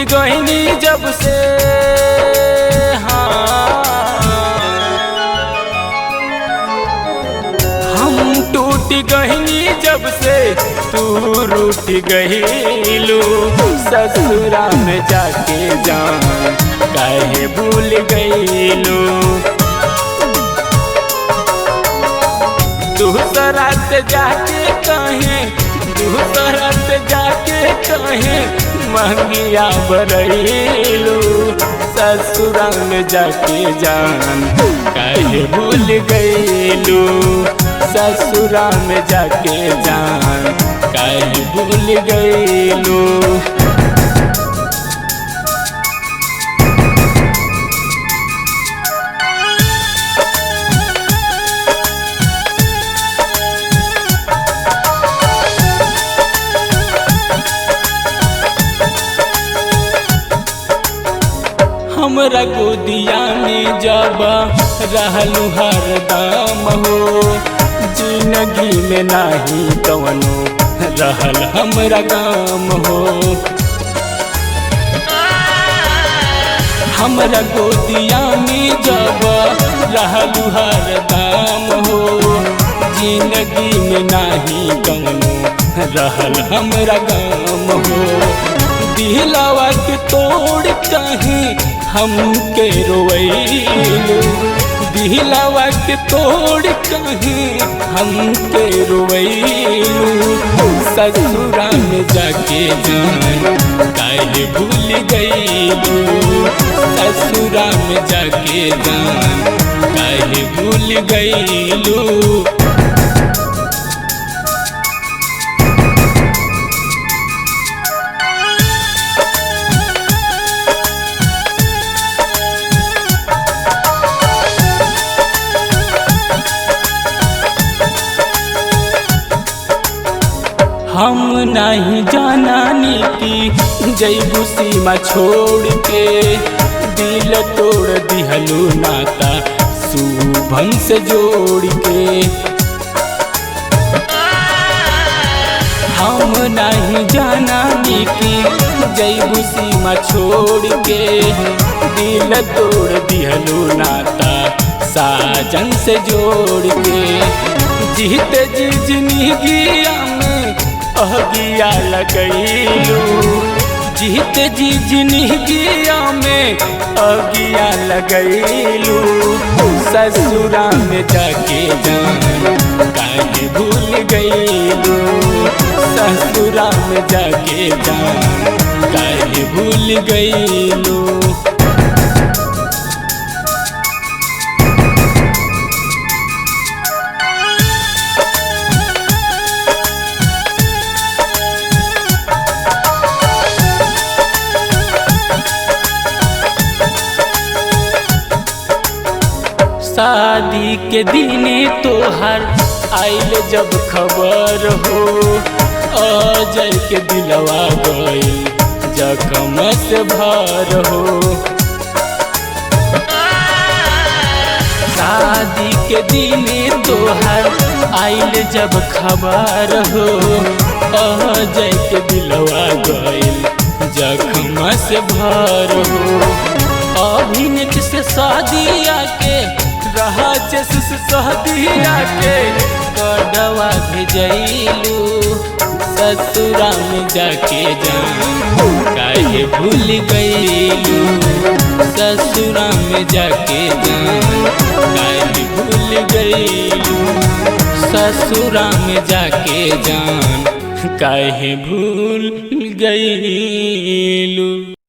गईनी जब से हाँ हम टूट गईनी जब से तू रूठ गईलू ससुरा में जाके जान काहे भूल गईलू दूसरा से जाके कहे दूसरा से जाके कहे महंगिया बरैलू ससुरा में जाके जान काहे भूल गईलू ससुरा में जाके जान काहे भूल गईलू हमरा गोदिया में जब रहलू हरदम हो जिंदगी में नाही कवनो रहल हमरा गाम हो हमरा गोदिया में जब रहलू हरदम हो जिंदगी में नाही कवनो रहल हमरा गाम हो दिलावा के तोड़ कहीं हमके रोवैलू दिलावा के तोड़ कहीं हमके रोवैलू ससुरा में जाके जान काहे भूल गईलू ससुरा में जाके जान काहे भूल गईलू हम नहीं जाना नीति जैबू सीमा छोड़ के दिल तोड़ दिहलू नाता शुभम से जोड़ के हम नहीं जाना नीति जैबू सीमा छोड़ के दिल तोड़ दिहलू नाता साजन से जोड़ के जीत जी जिंदगिया में अहगिया लगैलू जीत जी जिंदगिया में अगिया लगैलू ससुरा में जाके जान काहे भूल गईलू ससुरा में जाके जान काहे भूल गईलू शादी के दिने तोहर आइल जब खबर हो अजय के दिलवा गइल जखम से भर हो शादी के दिने तोहर आइल जब खबर हो अजय के दिलवा गइल जखम से भर हो अभिनेत से शादिया के रहा जस सहदिया के कड़वा भेजैलू ससुरा में जाके जान काहे भूल गईलू ससुरा में जाके जान काहे भूल गईलू ससुरा में जाके जान काहे भूल गईलू